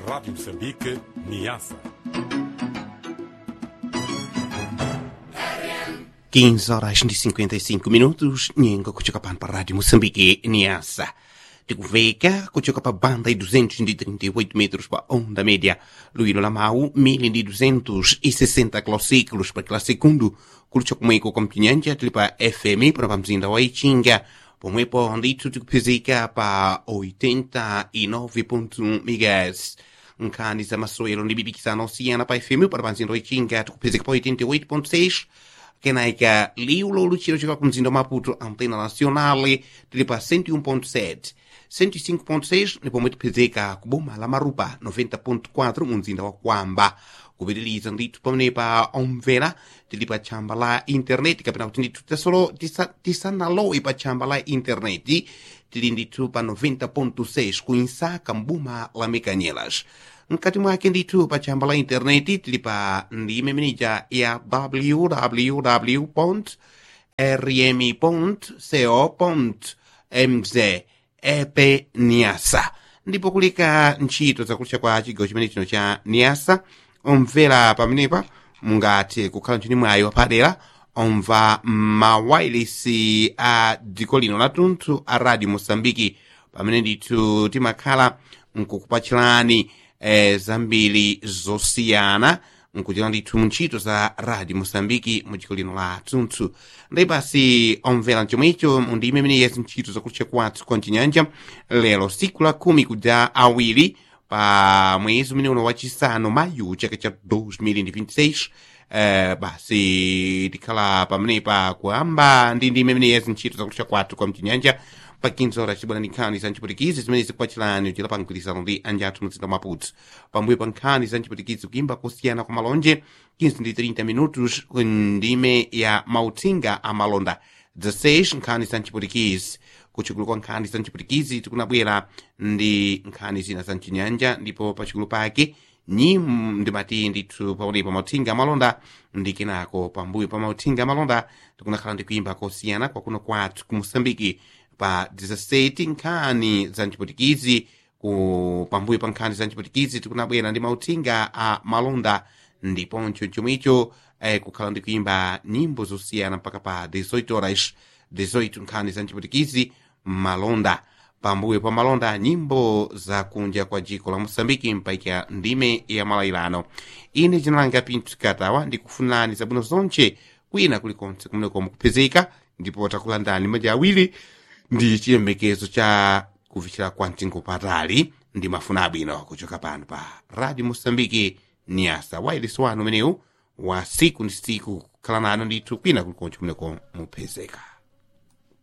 Rádio Moçambique, Niassa. 15 horas e 55 minutos, nyengo kuchoka pano pa rádio Moçambique, Niassa. tikuveka kuchoka pa banda e 238 metros pa onda média luíno lamau 1260 kilociclos pa kila sekundu kulicho kumweko kwa mpinyanja tili pa fm pana pa mzinda wa ichinga pomwepo ndithu tikupezeka pa 89.1 megas nkhani za masewero ndi bibikisano osiyana pa fm pana pa mzinda wa ichinga tikupezeka pa 88.6 kenaika liu loluchiro chika ku mzinda wa maputo antena nacionale tili pa 101.7 105.6 ni pomwe tipezeka ku boma la marupa 90.4 mu mzinda wa kwamba kupitiliza ndithu pamenepa omvera tili pa tchamba la intaneti kapena kuti ndithu tasolo tisa- tisanalowe pa tchamba la intaneti tili ndithu pa 90.6 ku insaka mbuma la mekanyelas mkati mwake ndithu pa tchamba la intaneti tili pa ndime imeneja ya www rmi.co.mz epe niasa ndipo kulika ntchito zakulitcha kwa chigawo chimene chino cha niasa omvera pamenepa mungathe kukhala ntchini mwayi wapadera omva mawayilesi a dziko lino lathunthu a radio mosambiki pamene ndithu timakhala nkukupatchirani eh, zambiri zosiyana nkuchita ndithu ntchito za radio mosambiki mu dziko lino la tunthu ndi basi omvera chomwecho ndime imene yezi ntchito zakulitcha kwathu kwa mchinyanja lero siku la khumi kudza awiri pa mwezi umene uno wachisanu mayu chaka cha 2026 eh, basi tikhala pamenepa kuyamba ndi ndime imene yezi ntchito zakulitcha kwathu kwa mchinyanja pa 15 horas chibwana ndi nkhani za mchiputikizi zimene zikupatsirani uchita pa mgwirizano ndi anjathu mzinda maputo pambuyo pa nkhani za mchiputikizi kuyimba kusiyana kwa malonje 15 ndi 30 minutos ku ndime ya mautsinga a malonda 16 nkhani za mchiputikizi kuchikulu kwa nkhani za mchiputikizi tikunabwera ndi nkhani zina za mchinyanja ndipo pachikulu pake nyim ndimati ndithu paonepa mautsinga amalonda ndi kenako pambuyo pa mautsinga amalonda tikunakhala ndi kuyimba kosiyana kwakuno kwathu ku mosambiki pa 17 nkhani za mchiputikizi ku pambuyo pa nkhani za mchiputikizi tikunabwera ndi mautsinga a malonda ndiponso chomwecho eh, kukhala ndi kuyimba nyimbo zosiyana mpaka pa 18 horas 18 nkhani za mchiputikizi malonda pambuyo pa malonda nyimbo za kunja kwa jiko la mosambiki mpaika ndime ya malayilano ine jinalanga pinthu katawa ndikufunirani zabwino zonche kwina kulikonse kumeneko mukupezeka ndipo takulandani maja awiri ndi chiyembekezo cha kufikira kwa mtengo patali ndi mafuna abwino kuchoka pano pa radio mosambiki niasa wailesi wanu umenewu wa siku ndi siku kukhala nanu ndithu kwina kulikonse kumeneko mupezeka